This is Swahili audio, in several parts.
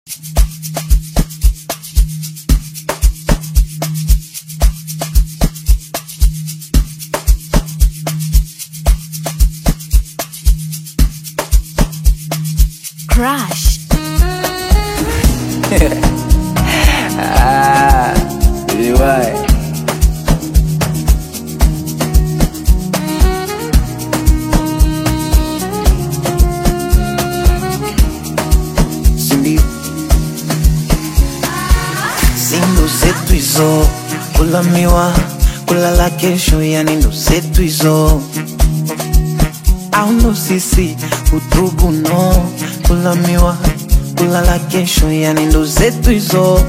Crush. Ah, liwae. Sindio? Si ndo zetu hizo, kula miwa, kulala kesho, yani ndo zetu hizo au ndo sisi utubu no, kula miwa, kulala kesho, yani ndo zetu hizo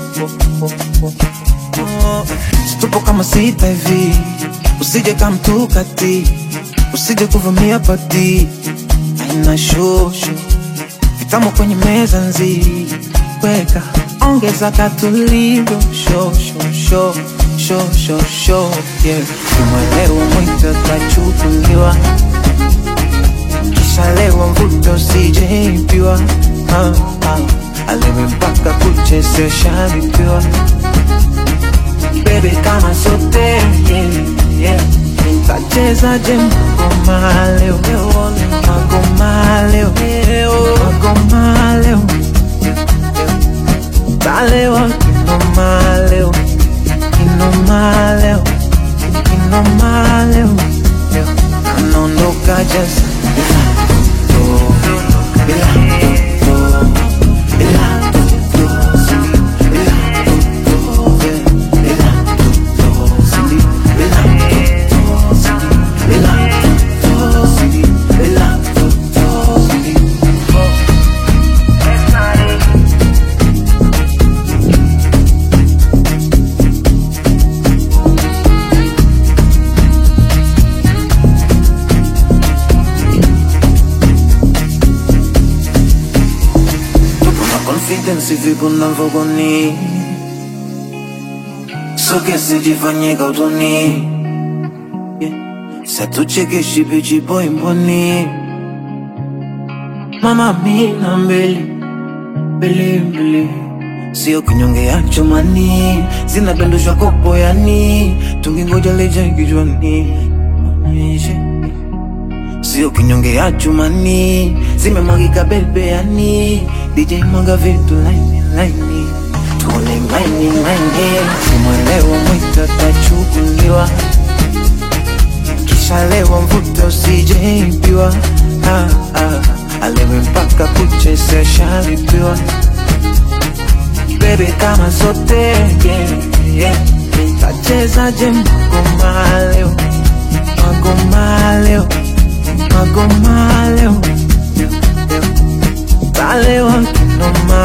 Situpo kama sita hivi, usije kamtukati, usije kuvamia pati, aina shosho vitamu kwenye meza nzi, weka ongeza katulivyo sho sho sho sho sho sho yeah. Kimwelewa mwito tachukuliwa, kisha lewa mvuto usijeibiwa, ah, ah. alewe mpaka kuche sio shalipiwa Baby kama sote yeah, yeah. Nitachezaje ngoma leo Ngoma leo Ngoma leo Talewa kinoma leo Kinoma leo Kinoma leo Anaondoka just bila to, bila to, bila to, bila to, bila to, Cindy, bila to, Cindy, bila to, Cindy, bila to, Cindy. Una confidence vipi unavyogoni So che se ti fa niente autoni yeah. Se tu c'è che ci pici poi mboni Mama mina mbele Mbele mbele Sio kinyonge ya chumani Zinadondoshwa kopo yani Tungingoja leja kichwani Onyeshe Sio kinyonge ya chumani Zimemwagika bebeani DJ mwaga vitu laini laini Tuone maini maini Simwelewa mwito tachukuliwa Kisha lewa mvuto usijeibiwa ah, ah. Alewe mpaka kuche sio shalipiwa Baby kama sote yeah, yeah. Nitachezaje ngoma leo Ngoma leo Ngoma leo Talewa kinoma